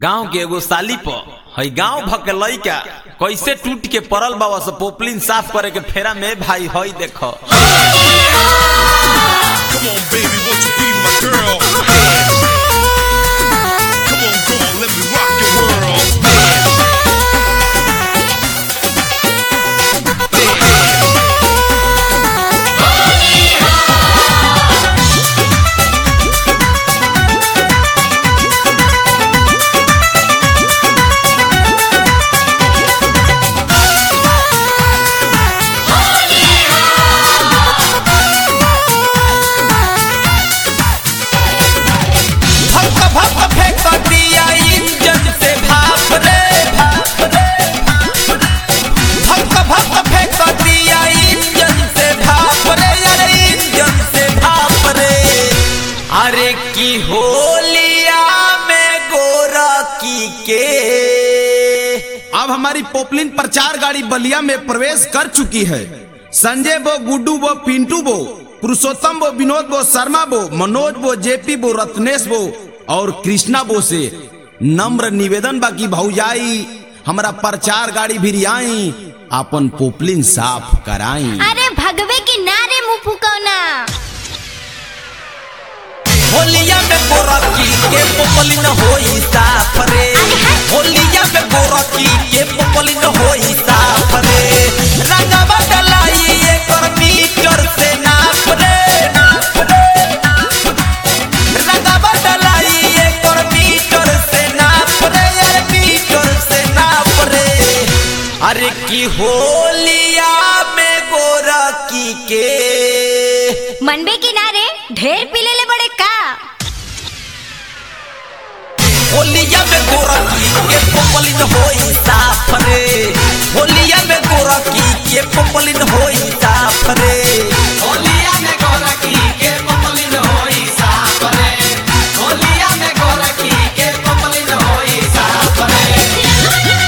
गांव के एगो साली प हई गांव भ के लइका कैसे टूट के पड़ल बाबा से पोपलिन साफ करे के फेरा में भाई हई देखो Come on, baby, won't you be my girl? Come on, girl, let me rock your world. भक भक फेंक दिया इंजन से भाप रे भाप रे भक भक फेंक दिया इंजन से भाप रे अरे इंजन से भाप रे अरे की होलिया में गोरकी के अब हमारी पोपलिन प्रचार गाड़ी बलिया में प्रवेश कर चुकी है संजय बो गुड्डू बो पिंटू बो पुरुषोत्तम बो विनोद बो शर्मा बो मनोज बो जेपी बो रत्नेश बो और कृष्णा बो से नम्र निवेदन बाकी भौजाई हमारा प्रचार गाड़ी भी आई अपन पोपलिन साफ कराई अरे भगवे की नारे मुंह फुकौना होलिया में गोरकी के पोपलिन होई साफ रे होलिया में गोरकी के पोपलिन होई साफ रे रंगवा डलाई एकर मीटर से नाप रे नाप रे रंगवा डलाई एकर मीटर से नाप रे यार मीटर से नाप रे अरे की होलिया में गोरकी के मनबे की नारे ढेर पीले ले बड़े का होलिया में गोरकी के पोपलिन होई साफ रे होलिया में गोरकी के पोपलिन होई साफ रे होलिया में गोरखी के पपलिन होई साफ रे होलिया में गोरखी के पपलिन होई साफ रे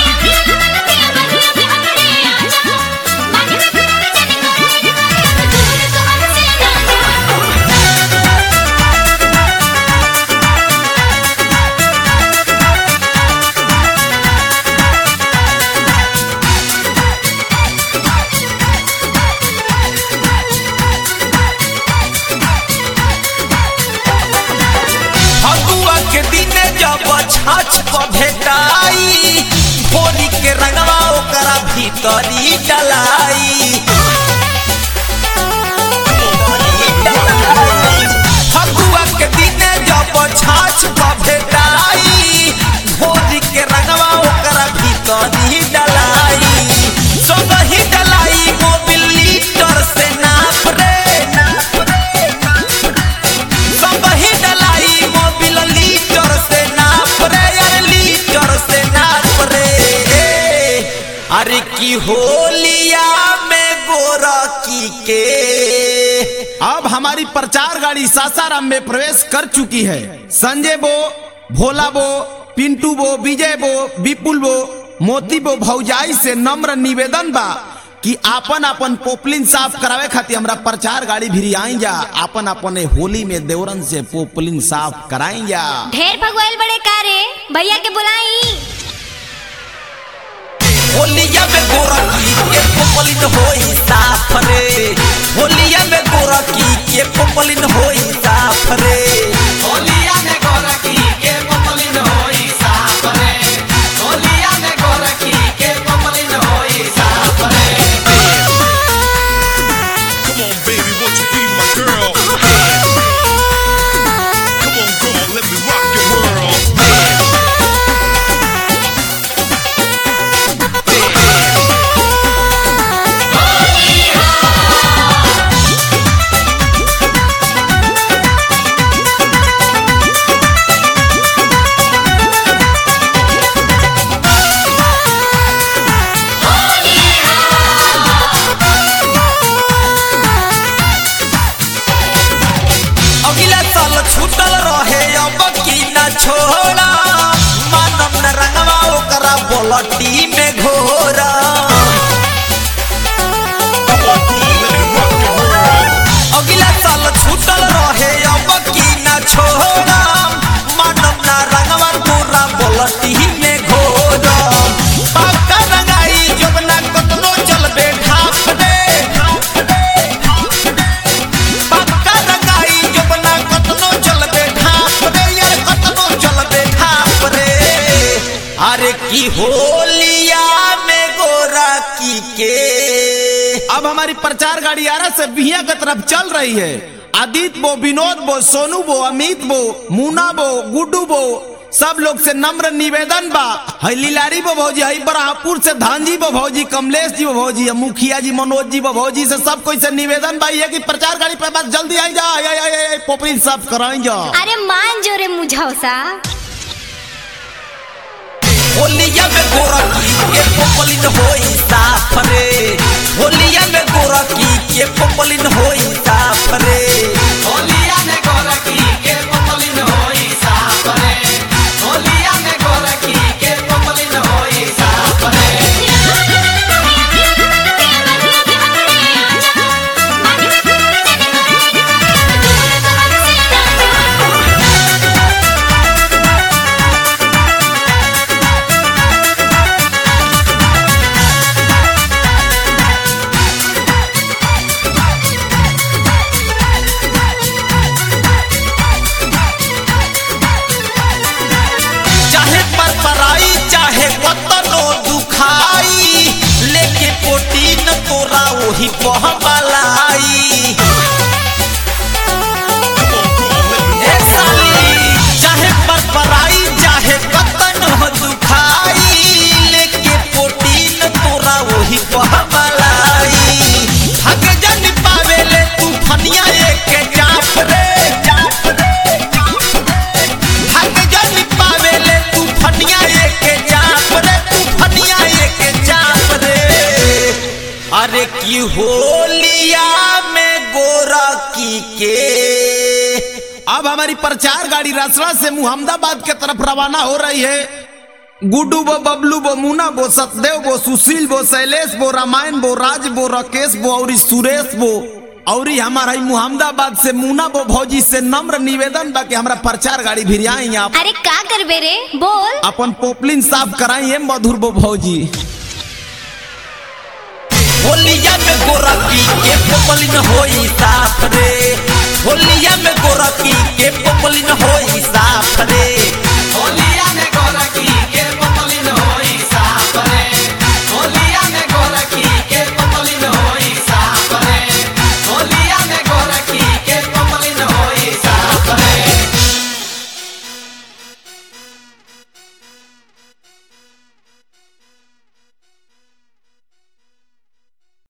फगुआ के दिने जब छाछ प भेटाई होली के रंगवा ओकरा भीतरी डलाई फगुआ के दिने जब छाछ प भेटाई होली के रंगवा ओकरा भीतरी डलाई सब ही डलाई मोबिल लीटर से नाप रे नाप रे सब ही डलाई मोबिल लीटर से नाप रे यार लीटर से नाप रे अरे की होलिया में गोरकी के अब हमारी प्रचार गाड़ी सासाराम में प्रवेश कर चुकी है संजय बो भोला बो पिंटू बो विजय बो विपुल बो मोती बो भौजाई से नम्र निवेदन बा कि आपन आपन पोपलिन साफ करावे खातिर हमरा प्रचार गाड़ी भी आई जा आपन अपन ए होली में देवरन से पोपलिन साफ कराई जा ढेर भगवाइल बड़े का रे भैया के बुलाई होलिया में गोरकी के पोपलिन होई साफ रे होलिया में गोरकी के पोपलिन होई साफ रे होलिया में गोरखी के पपलिन होई साफ रे होलिया में गोरखी के पपलिन होई साफ रे Come on, baby, won't you be my girl? Come on, girl, let me rock your world. अगला साल छूटल रहे अब की न छोड़ा मानम न रंगवा ओकरा बोलटी में घोरा अगला साल छूटल रहे अब की न छोड़ा मानम न रंगवा तोरा बोल कि होलिया में गोरकी के अब हमारी प्रचार गाड़ी आरा से बिहिया की तरफ चल रही है आदित्य बो विनोद बो सोनू बो अमित बो मुना बो गुड्डू बो सब लोग से नम्र निवेदन बा हई लीलारी बो भौजी हई बराहपुर से धानजी बो भौजी कमलेश जी बो भौजी मुखिया जी मनोज जी बो भौजी से सब कोई से निवेदन बा ये कि प्रचार गाड़ी पे बस जल्दी आई जा आई आई आई, आई पोपरी सब कराई जा अरे मान जो रे मुझौसा होलिया में गोरकी के पोपलिन होई साफ रे होलिया में गोरकी के पोपलिन होई साफ रे होलिया में गोरकी के पपलिन होई साफ रे होलिया में गोरकी के पपलिन होई साफ रे चाहे पर पराई चाहे कतनो दुखाई लेके पोटीन तोरा वही पहबलाई ए साली चाहे पर पराई चाहे कतनो दुखाई लेके पोटीन तोरा वही पहबलाई भाग जन पावेले तू फनिया एक जाफ रे जाफ रे भाग जन पावेले तू फनिया एक जाप रे तू फनिया एक जाप रे अरे की होलिया में गोरकी के अब हमारी प्रचार गाड़ी रसड़ा से मुहम्मदाबाद के तरफ रवाना हो रही है गुड्डू बो बबलू बो मुना बो सतदेव बो सुशील बो शैलेश बो रामायण बो राज बो राकेश बो और सुरेश बो और हमारा ही मुहम्मदाबाद से मुना बो भौजी से नम्र निवेदन बा कि हमारा प्रचार गाड़ी भी आई आप अरे का करबे रे बोल अपन पोपलिन साफ कराई है मधुर बो भौजी होलिया में गोरकी के पोपलिन होई साफ रे होलिया में गोरकी के पोपलिन होई साफ रे होलिया